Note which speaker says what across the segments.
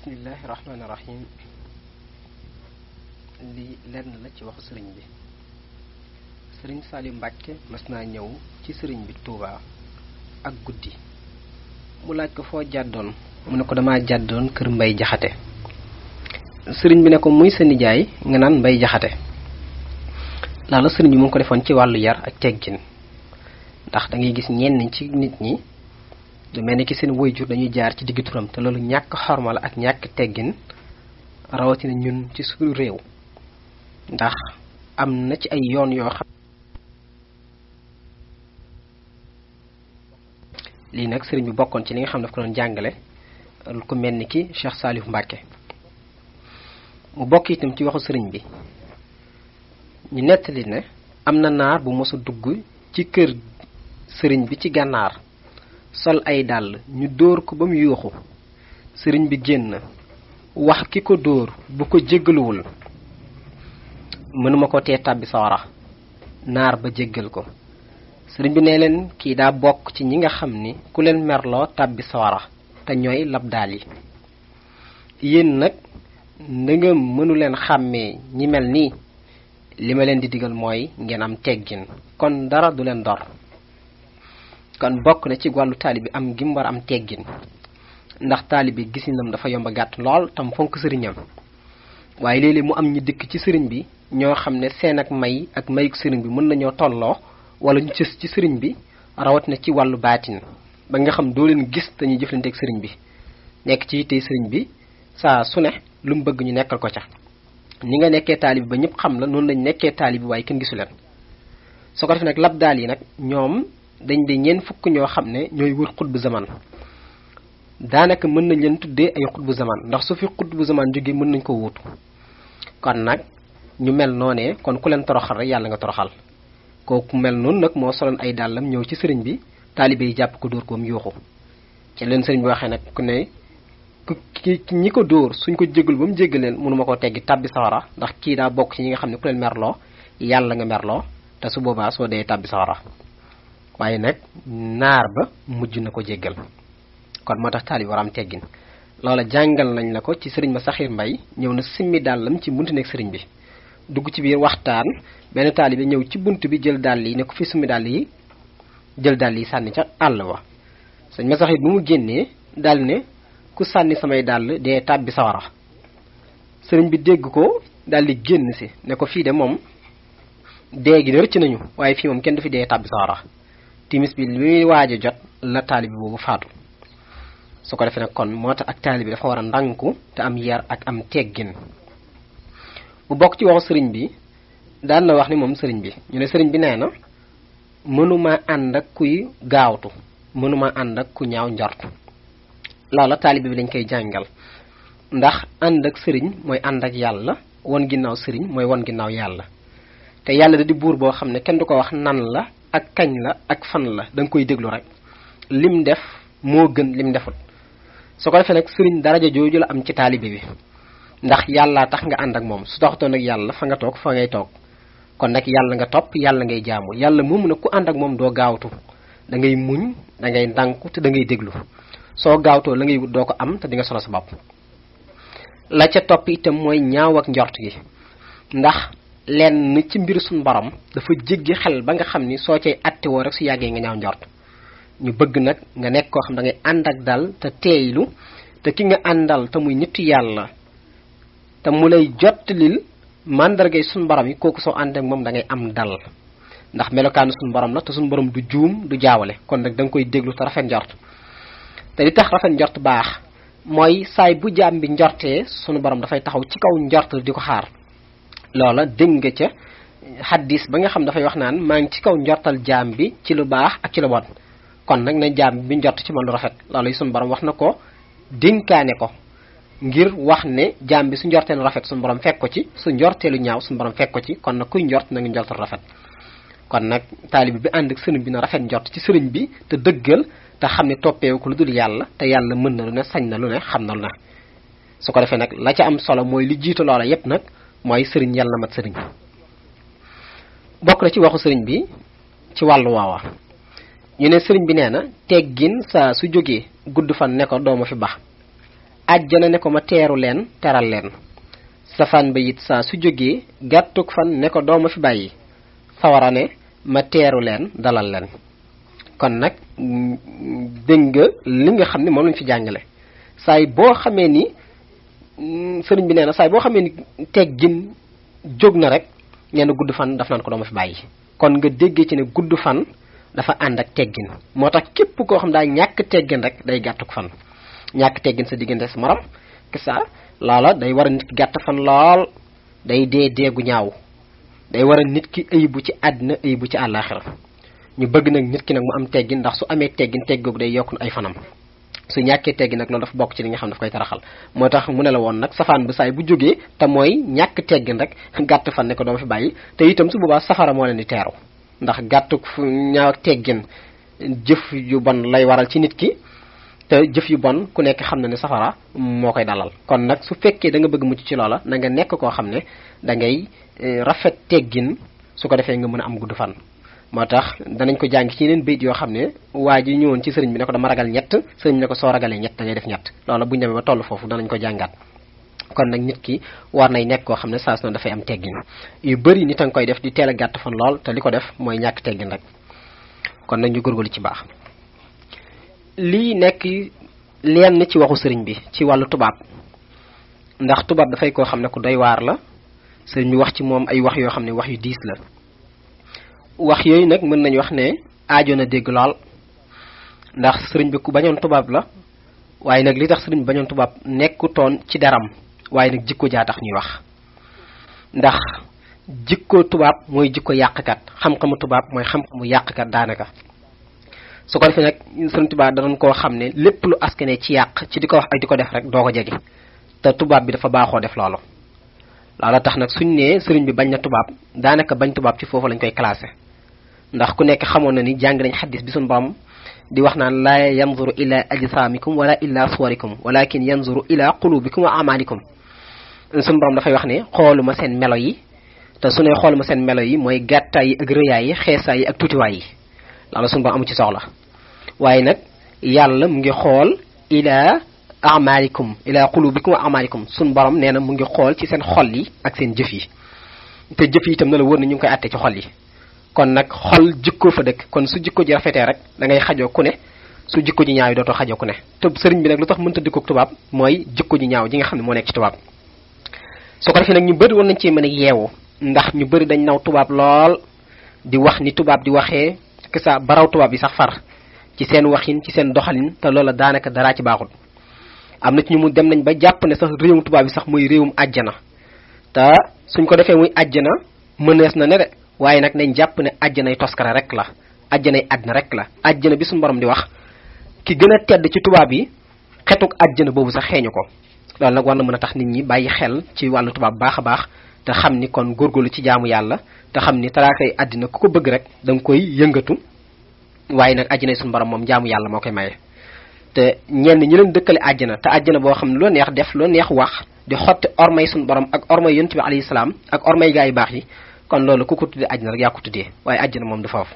Speaker 1: bismillahi rahmaani rahim li lenn la ci waxu sëriñ bi sëriñ Saliou Mbàkke mas naa ñëw ci sëriñ bi Touba ak guddi mu laaj ko foo jàddoon mu ne ko dama jàddoon kër mbay jaxate sëriñ bi ne ko muy sa nijaay nga naan mbay jaxate loola sëriñ bi mu ngi ko defoon ci wàllu yar ak teggin ndax da ngay gis ñenn ci nit ñi lu mel ni ki seen waajur dañuy jaar ci diggu turam te loolu ñàkk xorma la ak ñàkk teggin rawatina ñun ci suñu réew ndax am na ci ay yoon yoo xam lii nag sëriñ bi bokkoon ci li nga xam ne daf ko doon jàngale ku mel ni ki Cheikh Saliou Mbacke mu bokk itam ci waxu sëriñ bi ñu nettali ne am na naar bu mos a dugg ci kër sëriñ bi ci gànnaar sol ay dàll ñu dóor ko ba mu yuuxu sëriñ bi génn wax ki ko dóor bu ko jéggaluwul mënuma ko tee tàbbi sawara naar ba jéggal ko sëriñ bi ne leen kii daa bokk ci ñi nga xam ni ku leen merloo tàbbi sawara te ñooy labdaal yi yéen nag na nga mënu leen xàmmee ñi mel nii li ma leen di digal mooy ngeen am teggin kon dara du leen dor kon bokk na ci wàllu taalibi am gi mu war am teggin ndax taalibi gisinam dafa yomb a gàtt lool tam fonk sëriñam waaye léeg-léeg mu am ñu dikk ci sëriñ bi ñoo xam ne seen ak may ak mayuk sëriñ bi mën nañoo tolloo wala ñu cës ci sëriñ bi rawat na ci wàllu baatin ba nga xam doo leen gis dañuy jëflante ak sëriñ bi nekk ci yittey sëriñ bi saa su ne lu mu bëgg ñu nekkal ko ca ni nga nekkee taalibi ba ñëpp xam la noonu lañ nekkee taalibi waaye kenn gisu leen su ko defee nag lab daal yi nag ñoom dañ de ñeen fukk ñoo xam ne ñooy wër xutbu zaman daanaka mën nañ leen tuddee ay xutbu zaman ndax su fi xutbu zaman jógee mën nañ ko wuutu kon nag ñu mel noonee kon ku leen toroxal rek yàlla nga toroxal kooku mel noonu nag moo soloon ay dàllam ñëw ci sëriñ bi taalibe yi jàpp ko dóor ko mu yuuxu ci leen sëriñ bi waxee nag ku ne ku ki ñi ko dóor suñ ko jégal ba mu jéggal leen mënuma koo teggi tàbbi sawara ndax kii daa bokk ci ñi nga xam ne ku leen merloo yàlla nga merloo te su boobaa soo dee tàbbi sawara waaye nag naar ba mujj na ko jéggal kon moo tax taalibi war am teggin loola jàngal nañ la ko ci sëriñ ma saxiir mbay ñëw na simmi dàllam ci buntu nekk sëriñ bi dugg ci biir waxtaan benn taalibi ñëw ci bunt bi jël dàll yi ne ko fi summi dàll yi jël dàll yi sànni ca àll wa sëñ ma saxiir bu mu génnee dal ne ku sànni samay dàll dee tàbbi sawara sëriñ bi dégg ko dal di génn si ne ko fii de moom dee gi de rëcc nañu waaye fii moom kenn du fi dee tàbbi sawara timis bi li muy waaj a jot la taalibi boobu faatu su ko defee nag kon moo tax ak taalibi dafa war a ndànku te am yar ak am teggin bu bokk ci waxu sëriñ bi daan na wax ni moom sëriñ bi ñu ne sëriñ bi nee na mënuma ànd ak kuy gaawtu mënuma ànd ak ku ñaaw njort loola taalibi bi dañ koy jàngal ndax ànd ak sëriñ mooy ànd ak yàlla won ginnaaw sëriñ mooy won ginnaaw yàlla te yàlla da di buur boo xam ne kenn du ko wax nan la ak kañ la ak fan la da nga koy déglu rek lim def moo gën lim defut su ko defee nag sëriñ daraja jooju la am ci taalibe bi ndax yàllaa tax nga ànd ak moom su taxutoon ak yàlla fa nga toog fa ngay toog kon nag yàlla nga topp yàlla ngay jaamu yàlla moomu nag ku ànd ak moom doo gaawtu da ngay muñ da ngay ndànku te da ngay déglu soo gaawtoo la ngay wut doo ko am te di nga solo sa bopp la ca topp itam mooy ñaaw ak njort gi ndax lenn ci mbir suñ borom dafa jéggi xel ba nga xam ni soo cay attewoo rek su yàggee nga ñaaw njort ñu bëgg nag nga nekk koo xam da ngay ànd ak dal te teeylu te ki nga àndal te muy nitu yàlla te mu lay jottalil màndargay suñ borom yi kooku soo ànd ak moom da ngay am dal ndax melokaanu suñ borom la te suñ borom du juum du jaawale kon nag da nga koy déglu te rafet njort te li tax rafet njort baax mooy saay bu jaam bi njortee sunu borom dafay taxaw ci kaw njort di ko xaar loola dégg nga ca xaddis ba nga xam dafay wax naan maa ngi ci kaw njortal jaam bi ci lu baax ak ci lu bon kon nag na jaam bi njort ci man lu rafet loolu yi sunu borom wax na ko dénkaane ko ngir wax ne jaam bi su njortee lu rafet sunu borom fekk ko ci su njortee lu ñaaw sunu borom fekk ko ci kon nag kuy njort na nga njortal rafet kon nag taalibi bi ànd ak sëriñ bi na rafet njort ci sëriñ bi te dëggal te xam ne toppeewu ko lu dul yàlla te yàlla mën na lu ne sañ na lu ne xam na lu ne su ko defee nag la ca am solo mooy li jiitu loola yépp nag mooy sëriñ yàlla na mat sëriñ bokk na ci waxu sëriñ bi ci wàllu waawa ñu ne sëriñ bi nee na teggin saa su jógee gudd fan ne ko dooma fi bax àjjana ne ko ma teeru leen teral leen safaan ba it saa su jógee gàttuk fan ne ko dooma fi bàyyi sawara ne ma teeru leen dalal leen kon nag dégg nga li nga xam ne moom lañ fi jàngale saay boo xamee ni sëriñ bi nee na saay boo xamee ni teggin jóg na rek nee na gudd fan daf naan ko dooma fi bàyyi kon nga déggee ci ne gudd fan dafa ànd ak teggin moo tax képp koo xam daa ñàkk teggin rek day gàttuk fan ñàkk teggin sa diggante sa morom que ça loola day war a nit ki gàtt fan lool day dee deegu ñaaw day war a nit ki ayibu ci àddina ayibu ci àllaaxira ñu bëgg nag nit ki nag mu am teggin ndax su amee teggin teggoogu day yokk ay fanam su ñàkkee teggin nag loolu dafa bokk ci li nga xam daf koy taraxal moo tax mu ne la woon nag safaan bu saay bu jógee te mooy ñàkk teggin rek gàtt fan ne ko doo fi bàyyi te itam su boobaa safara moo leen di teeru ndax gàttuk ñaaw ak teggin jëf yu bon lay waral ci nit ki te jëf yu bon ku nekk xam na ne safara moo koy dalal kon nag su fekkee da nga bëgg mucc ci loola na nga nekk koo xam ne da ngay rafet teggin su ko defee nga mën a am gudd fan moo tax danañ ko jàng ci yeneen bayit yoo xam ne waa ji ñëwoon ci sëriñ bi ne ko dama ragal ñett sëriñ bi ne ko soo ragalee ñett da ngay def ñett loola bu ñu demee ba toll foofu danañ ko jàngaat kon nag nit ki war nay nekk koo xam ne saa su ne dafay am teggin yu bëri nit a nga koy def di teel a gàtt fan lool te li ko def mooy ñàkk teggin rek kon nag ñu góorgóorlu ci baax lii nekk lenn ci waxu sëriñ bi ci wàllu tubaab ndax tubaab dafay koo xam ne ku doy waar la sëriñ bi wax ci moom ay wax yoo xam ne wax yu diis la wax yooyu nag mën nañu wax ne aajo na dégg lool ndax sëriñ bi ku bañoon tubaab la waaye nag li tax sëriñ bi bañoon tubaab nekkutoon ci daram waaye nag jikko jaa tax ñuy wax ndax jikko tubaab mooy jikko yàqkat xam-xamu tubaab mooy xam-xamu yàqkat daanaka su ko defee nag sëriñ tubaab danañ koo xam ne lépp lu askane ci yàq ci di ko wax ak di ko def rek doo ko jege te tubaab bi dafa baaxoo def loolu loola tax nag suñ nee sëriñ bi bañ na tubaab daanaka bañ tubaab ci foofu lañ koy classé ndax ku nekk xamoon na ni jàng nañ xaddis bi suñu borom di wax naan laa yanzuru ila ajsaamikum wala ila suwarikum walakin yanzuru ila qulubikum wa amalikum suñu borom dafay wax ne xooluma seen melo yi te su ne xooluma seen melo yi mooy gàttaay yi ak rëyaay yi xeesaay yi ak tuutiwaay yi loolu suñu borom amu ci soxla waaye nag yàlla mu ngi xool ila amalikum ila qulubikum wa amalikum suñu borom nee na mu ngi xool ci seen xol yi ak seen jëf yi te jëf yi itam na la wër na ñu ngi koy àtte ci xol yi kon nag xol jikko fa dëkk kon su jikko ji rafetee rek da ngay xajoo ku ne su jikko ji ñaaw yi dootoo xajoo ku ne te sëriñ bi nag lu tax mënta dikkoog tubaab mooy jikko ji ñaaw ji nga xam ne moo nekk ci tubaab su ko defee nag ñu bëri woon nañ ci mën a yeewu ndax ñu bëri dañ naw tubaab lool di wax ni tubaab di waxee que ça baraw tubaab yi sax far ci seen waxin ci seen doxalin te loola daanaka daraa ci baaxul am na ci ñu mu dem nañ ba jàpp ne sax réewum tubaab yi sax muy réewum àjjana te suñ ko defee muy àjjana mënees na ne de waaye nag nañ jàpp ne àjjanay toskara rek la àjjanay àddina rek la àjjana bi suñu borom di wax ki gën a tedd ci tubaab yi xetuk àjjana boobu sax xeeñu ko loolu nag war na mën a tax nit ñi bàyyi xel ci wàllu tubaab baax a baax te xam ni kon góorgóorlu ci jaamu yàlla te xam ni taraakay àddina ku ko bëgg rek da nga koy yëngatu waaye nag àjjanay suñu borom moom jaamu yàlla moo koy maye. te ñenn ñi leen dëkkale àjjana te àjjana boo xam ne loo neex def loo neex wax di xotti ormay suñu borom ak ormay yonent bi alayhi salaam ak ormay gaa yu baax yi kon loolu ku ko tuddee àjjana rek yaa ko tuddee waaye àjjana moom du foofu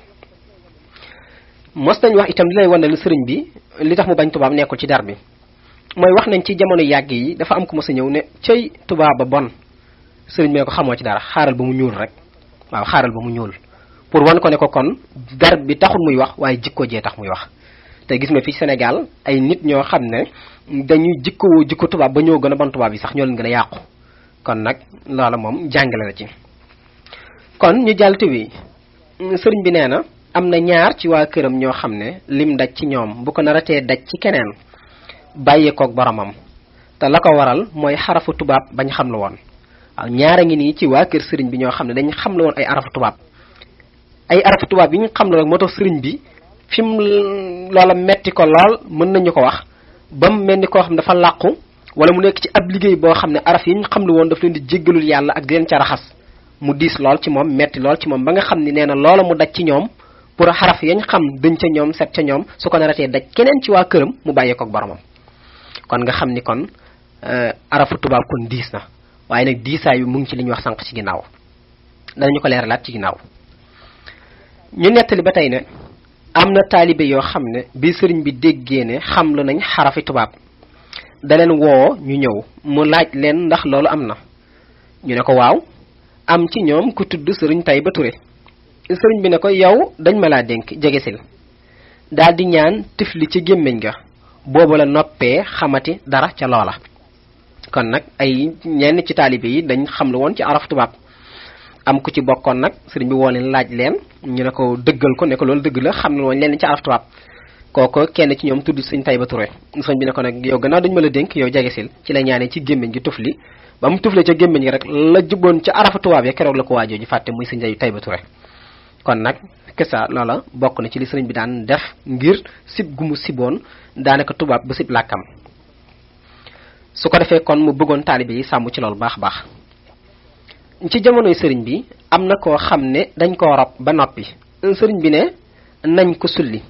Speaker 1: mos nañ wax itam li lay wane lu sëriñ bi li tax mu bañ tubaab nekkul ci dar bi mooy wax nañ ci jamono yàgg yi dafa am ku mos a ñëw ne cëy tubaab ba bon sëriñ bi ne ko xamoo ci dara xaaral ba mu ñuul rek waaw xaaral ba mu ñuul pour wan ko ne ko kon dar bi taxul muy wax waaye jikko jee tax muy wax te gis nga fi Sénégal ay nit ñoo xam ne dañuy jikkowoo jikko tubaab ba ñoo gën a bon tubaab yi sax ñoo leen gën a yàqu kon nag loola moom jàngale na ci kon ñu jàllte wi sëriñ bi nee na am na ñaar ci waa këram ñoo xam ne lim daj ci ñoom bu ko naratee daj ci keneen bàyyeekook boromam te la ko waral mooy xarafu tubaab bañ xam la woon waaw ñaara ngi nii ci waa kër sëriñ bi ñoo xam ne dañ xam la woon ay arafu tubaab ay arafu tubaab yi ñu xam la rek moo tax sëriñ bi fi mu loola metti ko lool mën nañu ko wax ba mu mel ni koo xam ne dafa làqu wala mu nekk ci ab liggéey boo xam ne araf yi ñu xam la woon daf leen di jéggalul yàlla ak di leen ca raxas mu diis lool ci moom metti lool ci moom ba nga xam ni nee na loola mu daj ci ñoom pour xaraf yañ xam dañ ca ñoom set ca ñoom su ko naratee daj keneen ci waa këram mu bàyyee ko ak boromam kon nga xam ni kon arafu tubaab kon diis na waaye nag diisaay bi mu ngi ci li ñu wax sànq ci ginnaaw danañu ko leeralaat ci ginnaaw ñu nettali ba tey ne am na taalibe yoo xam ne bi sëriñ bi déggee ne xam lu nañ xarafi tubaab da leen woo ñu ñëw mu laaj leen ndax loolu am na ñu ne ko waaw am ci ñoom ku tudd sëriñ Tayba Touré sëriñ bi ne ko yow dañ ma laa dénk jegesil daal di ñaan tifli ci gémmiñ ga boobu la noppee xamati dara ca loola kon nag ay ñenn ci taalibe yi dañ xam lu woon ci araf tubaab am ku ci bokkoon nag sëriñ bi woo leen laaj leen ñu ne ko dëggal ko ne ko loolu dëgg la xam ne woon leen ci araf tubaab kooko kenn ci ñoom tudd sëñ Tayba Touré sëñ bi ne ko nag yow gannaaw dañu ma la dénk yow jegesil ci la ñaanee ci gémmiñ gi tufli ba mu tuflee ca gémmiñ gi rek la jubboon ca arafa tubaab ya keroog la ko waajoo ji fàtte muy sëñ Tayba Touré kon nag kesa loola bokk na ci li sëriñ bi daan def ngir sib gu mu siboon daanaka tubaab ba sib làkkam su ko defee kon mu bëggoon taalibe yi sàmm ci loolu baax baax ci jamonoy sëriñ bi am na koo xam ne dañ koo rob ba noppi sëriñ bi ne nañ ko sulli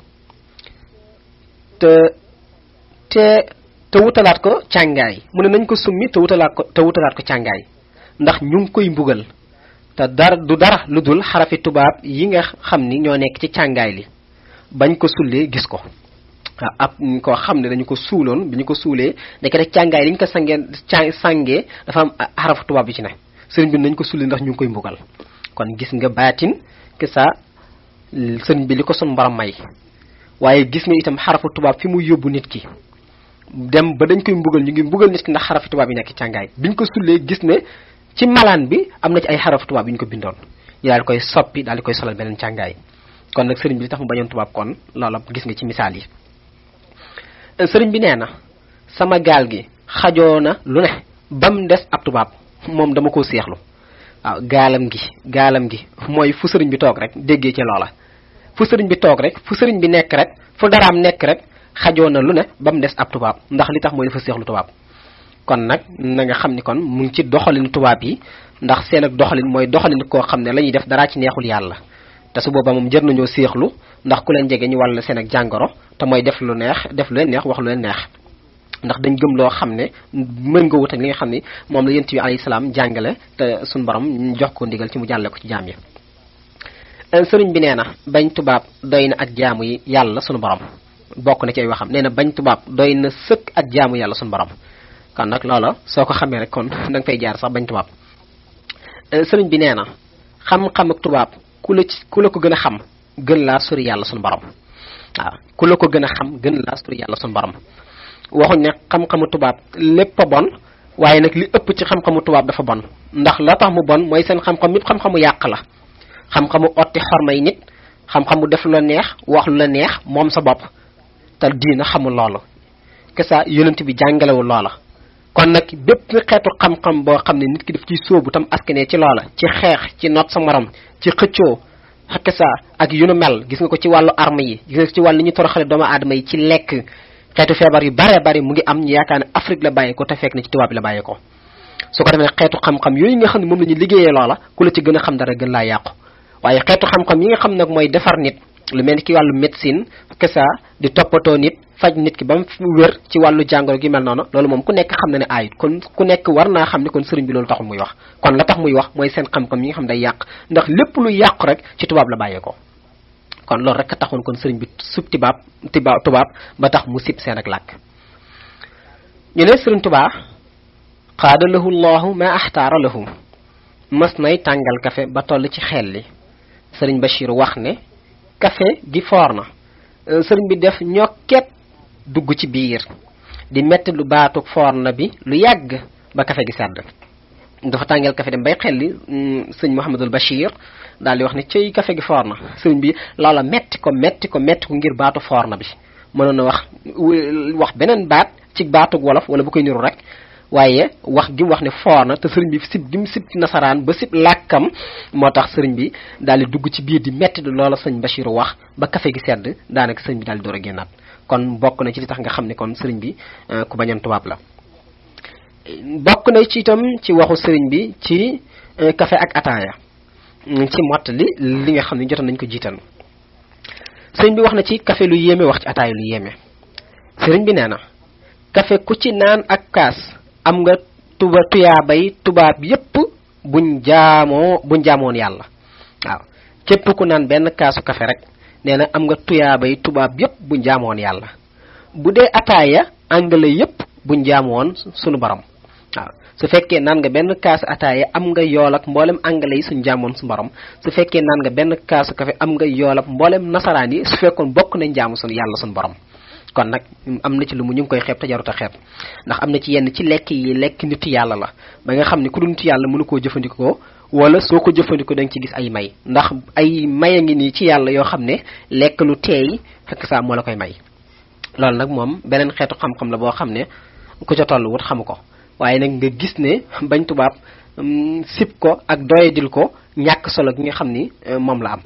Speaker 1: te te te wutalaat ko càngaay mu ne nañ ko summi te wutalaat ko te wutalaat ko càngaay ndax ñu ngi koy mbugal te dara du dara lu dul xarafi tubaab yi nga xam ni ñoo nekk ci càngaay li bañ ko sullee gis ko waaw ab koo xam ne dañu ko suuloon bi ñu ko suulee nekk rek càngaay li ñu ko sangee ca sàngee dafa am xarafu tubaab yi ci ne sëriñ bi nañ ko sulli ndax ñu ngi koy mbugal kon gis nga baatin que ça sëriñ bi li ko sun borom may waaye gis nga itam xarafu tubaab fi mu yóbbu nit ki dem ba dañ koy mbugal ñu ngi mbugal nit ki ndax xarafi tubaab yi nekk càngaay biñ ko sullee gis ne ci malaan bi am na ci ay xarafu tubaab yu ñu ko bindoon ñu daal di koy soppi daal di koy solal beneen càngaay kon nag sëriñ bi li tax mu bañoon tubaab kon loola gis nga ci misaal yi sëriñ bi nee na sama gaal gi xajoo na lu ne ba mu des ab tubaab moom dama ko seexlu waaw gaalam gi gaalam gi mooy fu sëriñ bi toog rek déggee ci loola fu sëriñ bi toog rek fu sëriñ bi nekk rek fu daraam nekk rek xajoo na lu ne ba mu des ab tubaab ndax li tax mooy dafa seexlu tubaab kon nag na nga xam ni kon mu ngi ci doxalin tubaab yi ndax seen ak doxalin mooy doxalin koo xam ne la ñuy def daraa ci neexul yàlla te su boobaa moom jër nañoo seexlu ndax ku leen jege ñu wàll seen ak jàngoro te mooy def lu neex def lu leen neex wax lu leen neex ndax dañ gëm loo xam ne mën nga wut ak li nga xam ne moom la yent bi alayhi salaam jàngale te suñ borom jox ko ndigal ci mu jàlle ko ci jaam yi sëriñ bi nee na bañ tubaab doy na ak jaamu yi yàlla sunu borom bokk na ci ay waxam nee na bañ tubaab doy na sëkk ak jaamu yàlla sunu borom kon nag loola soo ko xamee rek kon da nga fay jaar sax bañ tubaab sëriñ bi nee na xam-xam ak tubaab ku la ci ku la ko gën a xam gën laa sori yàlla sunu borom waaw ku la ko gën a xam gën laa sori yàlla sunu borom waxuñ ne xam-xamu tubaab lépp a bon waaye nag li ëpp ci xam-xamu tubaab dafa bon ndax la tax mu bon mooy seen xam-xam yépp xam-xamu yàq la xam-xamu otti xormay nit xam-xamu def lu la neex wax lu la neex moom sa bopp te diina xamul loolu kesa yonent bi jàngalewul loola kon nag bépp xeetu xam-xam boo xam ne nit ki daf ciy sóobu tam askanee ci loola ci xeex ci not sa morom ci xëccoo kesa ak yu nu mel gis nga ko ci wàllu arme yi gis nga ko ci wàllu ni ñu toroxale doomu aadama yi ci lekk xeetu feebar yu bare bari mu ngi am ñu yaakaar ne Afrique la bàyyee ko te fekk na ci tubaab bi la bàyyee ko su ko defee xeetu xam-xam yooyu nga xam ne moom la ñu liggéeyee loola ku la ci gën a xam dara gën laa yàqu waaye xeetu xam-xam yi nga xam nag mooy defar nit lu mel ni ki wàllu médecine kesa di toppatoo nit faj nit ki ba mu wér ci wàllu jàngoro gi mel noonu loolu moom ku nekk xam na ne aayut kon ku nekk war naa xam ne kon sëriñ bi loolu taxul muy wax kon la tax muy wax mooy seen xam-xam yi nga xam day yàq ndax lépp lu yàqu rek ci tubaab la bàyyee ko kon loolu rek a taxoon kon sëriñ bi sub tibaab tiba tubaab ba tax mu sib seen ak làkk ñu ne sëriñ tubaa xaada lahu llahu ma axtaara lahu mas nay tàngal kafe ba toll ci xel li sëriñ Bachir wax ne kafe gi foor na sëriñ bi def ñokket dugg ci biir di metti lu baatu foor na bi lu yàgg ba kafe gi sedd dafa tàngal kafe dem bay xelli sëñ Mouhamadul Bachir daal di wax ne cëy kafe gi foor na sëriñ bi loola metti ko metti ko metti ko ngir baatu foor na bi mënoon na wax wax beneen baat ci baatug wolof wala bu koy niru rek waaye wax gi mu wax ne foor na te sëriñ bi sib gi mu sib ci nasaraan ba sib làkkam moo tax sëriñ bi daal di dugg ci biir di metti du loola sëñ Bachir wax ba kafe gi sedd daanaka sëriñ bi daal di door a génnaat kon bokk na ci li tax nga xam ne kon sëriñ bi ku bañoon tubaab la bokk na ci itam ci waxu sëriñ bi ci kafe ak ataaya ci mott li li nga xam ne jotoon nañ ko jiital sëriñ bi wax na ci kafe lu yéeme wax ci ataaya lu yéeme sëriñ bi nee na kafe ku ci naan ak kaas am nga tuba tuyaabay tubaab yépp buñ jaamoo buñ jaamoon yàlla waaw képp ku naan benn kaasu kafe rek nee na am nga tuyaabay tubaab yépp buñ jaamoon yàlla bu dee ataaya anglais yépp buñ jaamu woon sunu borom waaw su fekkee naan nga benn kaas ataaya am nga yool ak mboolem anglais yi suñ jaamoon su borom su fekkee naan nga benn kaasu kafe am nga yool ak mboolem nasaraan yi su fekkoon bokk nañ jaamu sun yàlla sun borom kon nag am na ci lu mu ñu ngi koy xeeb te jarut a xeeb ndax am na ci yenn ci lekk yi lekk nit yàlla la ba nga xam ne ku dul nit yàlla mënu koo jëfandikoo wala soo ko jëfandikoo da nga ci gis ay may ndax ay may a ngi nii ci yàlla yoo xam ne lekk lu teey fekk saa moo la koy may loolu nag moom beneen xeetu xam-xam la boo xam ne ku ca toll wut xamu ko waaye nag nga gis ne bañ tubaab sib ko ak doyadil ko ñàkk solo gi nga xam ni moom la am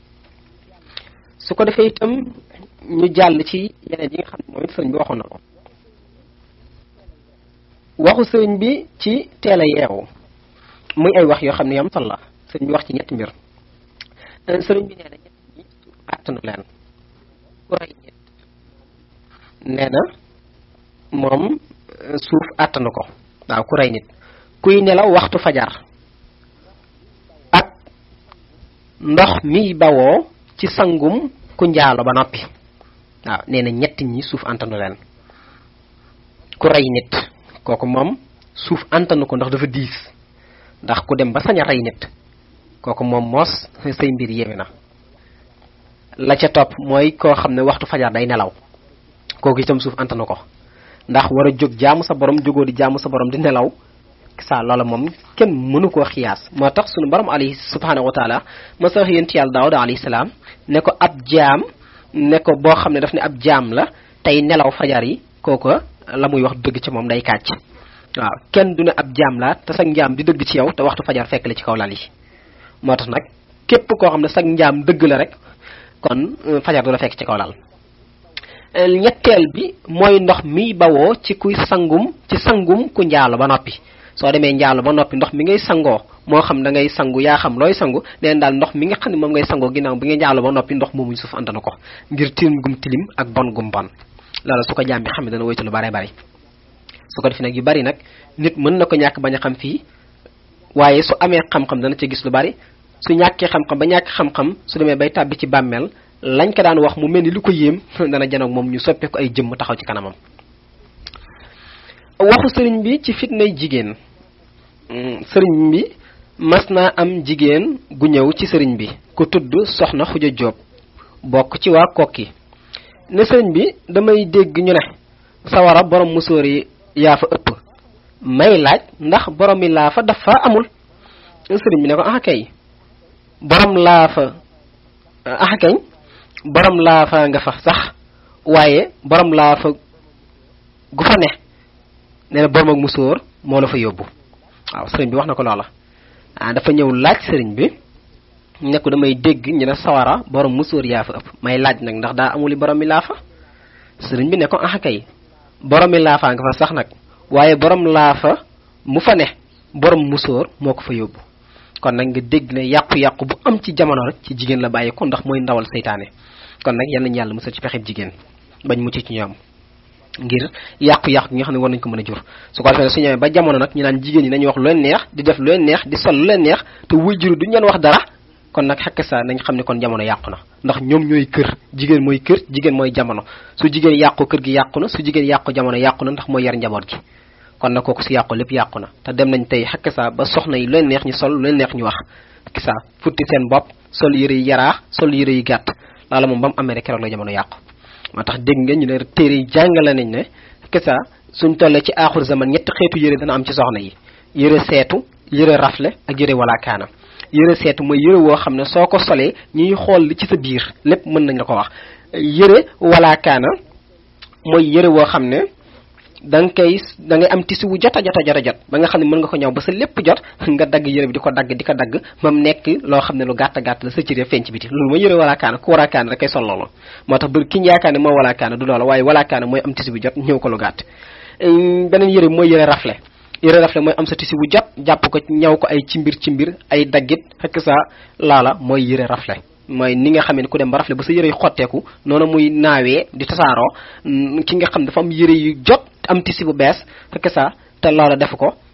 Speaker 1: su ko defee itam ñu jàll ci yeneen yi nga xam ne moom it sëriñ bi waxoon na ko waxu sëriñ bi ci teel a yeewu muy ay wax yoo xam ne yam solo la sëriñ bi wax ci ñetti mbir sëriñ bi nee na ñett ñi àttanu leen ku rey nit nee na moom suuf àttanu ko waaw ku rey nit kuy nelaw waxtu fajar ak ndox mi bawoo ci sangum ku njaalo ba noppi waaw nee na ñett ñi suuf antanu leen ku rey nit kooku moom suuf antanu ko ndax dafa diis ndax ku dem ba sañ a rey nit kooku moom moos say mbir yéeme na la ca topp mooy koo xam ne waxtu fajar day nelaw kooku itam suuf antanu ko ndax war a jóg jaamu sa borom jógoo di jaamu sa borom di nelaw sa loola moom kenn mënu koo xiyaas moo tax sunu borom alayhi subhanahu wa taala ma sa yent yàlla daawuda alayhi salaam ne ko ab jaam ne ko boo xam ne daf ne ab jaam la tey nelaw fajar yi kooku la muy wax dëgg ci moom day kàcc waaw kenn du ne ab jaam la te sag njaam di dëgg ci yow te waxtu fajar fekk la ci kaw lal yi moo tax nag képp koo xam ne sag njaam dëgg la rek kon fajar du la fekk ci kaw lal ñetteel bi mooy ndox mi bawoo ci kuy sangum ci sangum ku njaalo ba noppi soo demee njaalo ba noppi ndox mi ngay sangoo moo xam da ngay sangu yaa xam looy sangu neen daal ndox mi nga xam ne moom ngay sangoo ginnaaw bi nga njaalo ba noppi ndox moomuñ suuf antana ko ngir tilim gum tilim ak bon gum bon loolu su ko jaam bi xam ne dana woytu lu bare bari su ko defee nag yu bari nag nit mën na ko ñàkk bañ a xam fii waaye su amee xam-xam dana ca gis lu bari su ñàkkee xam-xam ba ñàkk xam-xam su demee bay tàbbi ci bàmmeel lañ ko daan wax mu mel ni lu ko yéem dana janoog moom ñu soppee ko ay jëmm taxaw ci kanamam waxu sëriñ bi ci fitnay jigéen sëriñ bi mas naa am jigéen gu ñëw ci sëriñ bi ku tudd soxna xuja jóob bokk ci waa kokki ne sëriñ bi damay dégg ñu ne sawara borom musóor yi yaa fa ëpp may laaj ndax borom yi laa fa dafa amul sëriñ bi ne ko ah kay borom laa fa ah kañ borom laa fa nga fa sax waaye borom laa fa gu fa ne nee na borom ak musóor moo la fa yóbbu waaw sëriñ bi wax na ko loola ah dafa ñëw laaj sëriñ bi ne ko damay dégg ñu ne sawara borom musóor yaa fa ëpp may laaj nag ndax daa amuli borom mi laa fa sëriñ bi ne ko ah kay borom mi laa fa nga fa sax nag waaye borom laa fa mu fa ne borom musóor moo ko fa yóbbu kon nag nga dégg ne yàqu-yàqu bu am ci jamono rek ci jigéen la bàyyi ko ndax mooy ndawal seytaane kon nag yal nañu yàlla musal ci pexeb jigéen bañ mucc ci ñoom ngir yàqu-yàqu gi nga xam ne war nañ ko mën a jur su ko defee su ñëwee ba jamono nag ñu naan jigéen ñi nañu wax lu leen neex di def lu leen neex di sol lu leen neex te wuy juru duñ leen wax dara kon nag xekk sa nañ xam ne kon jamono yàqu na ndax ñoom ñooy kër jigéen mooy kër jigéen mooy jamono su jigéen yàqu kër gi yàqu na su jigéen yàqu jamono yàqu na ndax mooy yar njaboot gi kon nag kooku si yàqu lépp yàqu na te dem nañ tey xekk sa ba soxna yi lu leen neex ñu sol lu leen neex ñu wax kisa futti seen bopp sol yëre yi yaraax sol yëre yi gàtt loola moom ba mu amee rek keroog la jamono yàqu moo tax dégg nga ñu ne téere yi jàngale nañ ne kisa suñ tollee ci aaxur zaman ñetti xeetu yëre dana am ci soxna yi yëre seetu yëre rafle ak yëre walaakaana yëre seetu mooy yëre woo xam ne soo ko solee ñuy xool li ci sa biir lépp mën nañ la ko wax yëre walaakaana mooy yëre woo xam ne da nga koy da ngay am tisi wu jot a jot a jot a jot ba nga xam ne mën nga ko ñëw ba sa lépp jot nga dagg yëre bi di ko dagg di ko dagg ba mu nekk loo xam ne lu gàtt gàtt la sa cëree feeñ ci biti loolu mooy yëre walaakaana ku walaakaana rek koy sol loolu moo tax bër ki ñu yaakaar ne moo walaakaana du loola waaye walaakaana mooy am tisi bu jot ñëw ko lu gàtt beneen yëre bi mooy yëre rafle yëre rafle mooy am sa tisi bu jot jàpp ko ñaw ko ay cimbir cimbir ay daggit fekk sa laala mooy yëre rafle mooy ni nga xamee ne ku dem ba rafle ba sa yëre yu xotteeku noonu muy naawee di tasaaroo ki nga xam dafa am yëre yu jot am tisi bu bees fekk sa te loola def ko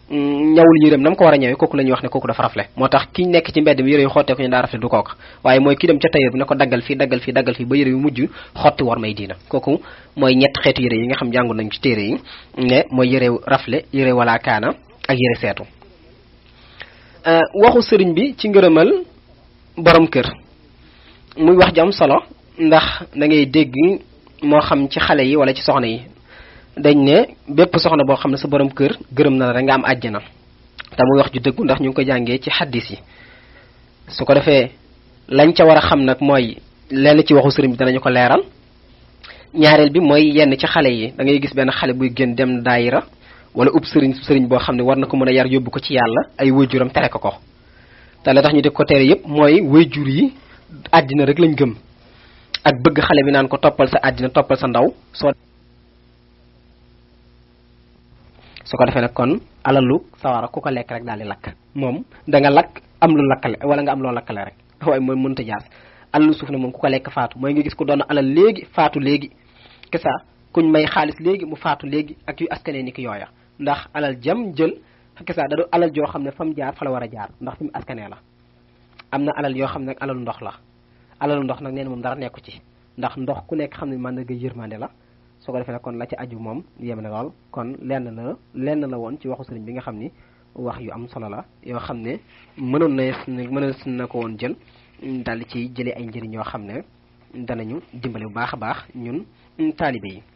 Speaker 1: ñawul yërëm nam ko war a ñëwee kooku la ñuy wax ne kooku dafa rafle moo tax ki nekk ci mbedd mi yëre yu xottee ko ñu daa rafle du kooka waaye mooy ki dem ca tailleur bi ne ko daggal fii daggal fii daggal fii ba yëre yu mujj xotti war may diina kooku mooy ñett xeetu yëre yi nga xam jàngu nañ ci téere yi ne mooy yëre rafle yëre wala kaana ak yëre seetu waxu sëriñ bi ci ngërëmal borom kër muy wax ju am solo ndax da ngay dégg moo xam ci xale yi wala ci soxna yi dañ ne bépp soxna boo xam ne sa borom kër gërëm na la rek nga am àjjana te muy wax ju dëggu ndax ñu ngi ko jàngee ci xaddis yi su ko defee lañ ca war a xam nag mooy lenn ci waxu sëriñ bi danañu ko leeral ñaareel bi mooy yenn ci xale yi da ngay gis benn xale buy gën dem daayira wala ub sëriñ sëriñ boo xam ne war na ko mën a yar yóbbu ko ci yàlla ay wayjuram tere ko ko te la tax ñu di ko tere yépp mooy wayjur yi àddina rek lañ gëm ak bëgg xale bi naan ko toppal sa àddina toppal sa ndaw soo su ko defee nag kon alalu sawara ku ko lekk rek daal di lakk moom da nga lakk am lu lakkale wala nga am loo lakkale rek waaye mooy mënta jaas alalu suuf ne moom ku ko lekk faatu mooy nga gis ko doon alal léegi faatu léegi kesa kuñ may xaalis léegi mu faatu léegi ak yu askanee ni ki yooya ndax alal jam jël kesa da du alal joo xam ne fa mu jaar fa la war a jaar ndax fi mu askanee la am na alal yoo xam ne nag alalu ndox la alalu ndox nag nee na moom dara nekku ci ndax ndox ku nekk xam ne man nga yërmande la su ko defee nag kon la ci aju moom yem na lool kon lenn la lenn la woon ci waxu sëriñ bi nga xam ni wax yu am solo la yoo xam ne mënoon na mënoon na ko woon jël daal di ci jëlee ay njëriñ yoo xam ne danañu dimbale bu baax a baax ñun taalibe yi